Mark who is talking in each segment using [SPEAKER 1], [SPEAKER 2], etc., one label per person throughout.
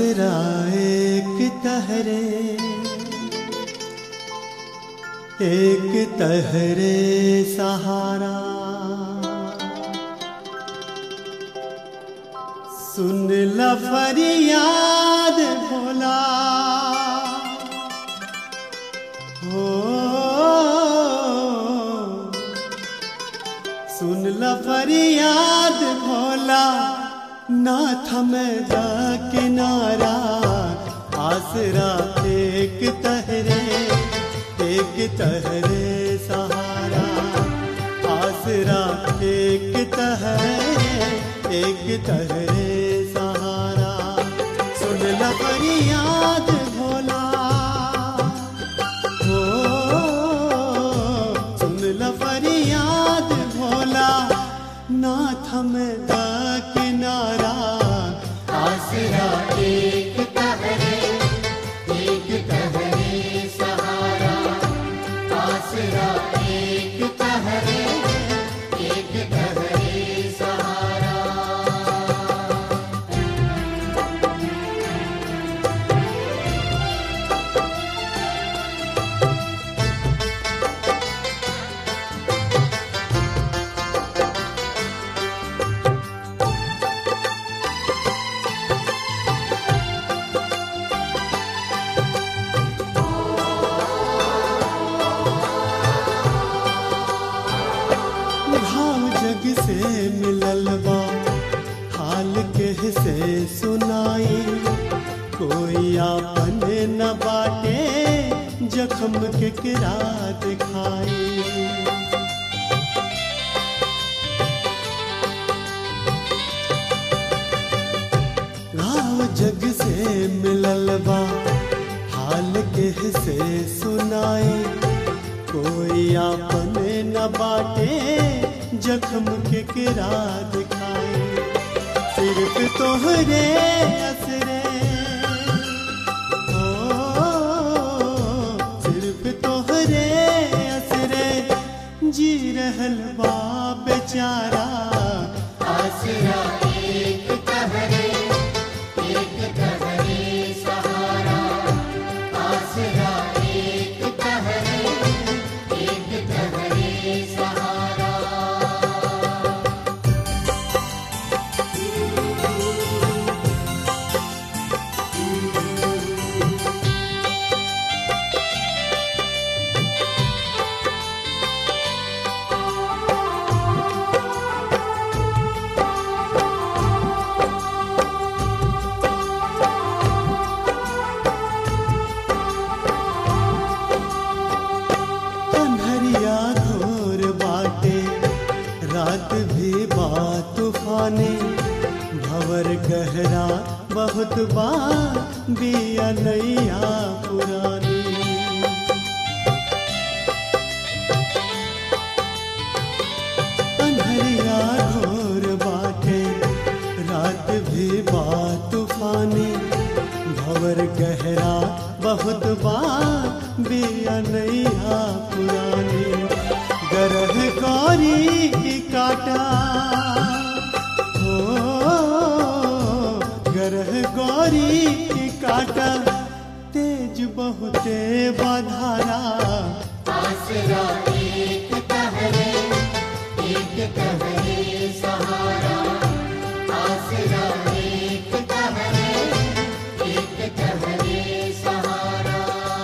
[SPEAKER 1] आसरा एक तहरे एक तहरे सहारा सुन ल फरियाद भोला हो सुन ल फरियाद भोला ना थमद किनारा आसरा एक तहरे एक तहरे सहारा आसरा एक तहरे एक तहरे सहारा सुन ल फरियाद भोला हो सुन ल फरियाद भोला ना थमदा किनारा आसरा एक तहरे एक तहरे सहारा आसरा एक तहरे एक तहरे सहारा भाव जग से मिलल बा हाल के से सुनाई कोई आपन न बाटे जखम के किरा दिखाई भाव जग से मिलल बा हाल के से सुनाई कोई आपन न बाटे जख्म के किरा दिखाए सिर्फ तोहरे असरे ओ सिर्फ तोहरे असरे जी रहल बा बेचारा आसरा एक तहरे एक तहरे सहारा आसरा एक तहरे एक तहरे सहारा कन्हरिया घोर बाटे रात भी बा तूफानी भवर गहरा बहुत बा बिया नैया पुरानी कन्हरिया घोर बाटे रात भी बा तूफानी भवर गहरा बहुत बा बिया नैया पुरानी गरह गौरी की काटा हो गरह गौरी की काटा तेज बहुते बधारा आसरा एक तहरे एक तहरे सहारा आसरा एक तहरे एक तहरे सहारा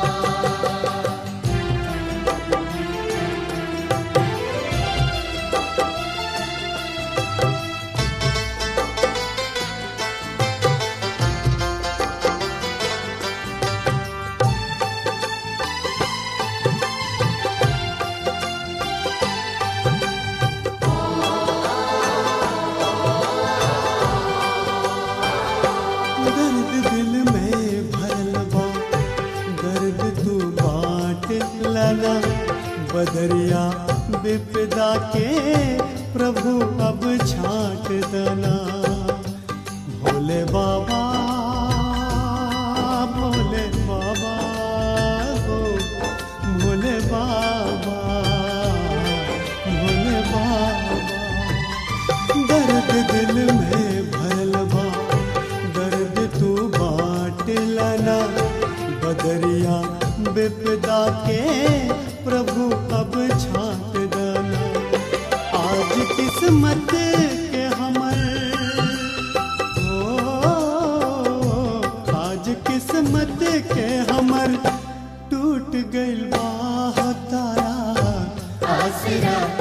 [SPEAKER 1] दर्द दिल में भरल बा दर्द तू बांट लना बदरिया विपदा के प्रभु अब छाट दना भोले बाबा भोले बाबा हो भोले बाबा भोले बाबा दर्द दिल में भरल बा दर्द तू बांट दरिया विपदा के प्रभु अब छाट दना आज किस्मत के हमर ओ आज किस्मत के हमर टूट गइल बा तारा आसरा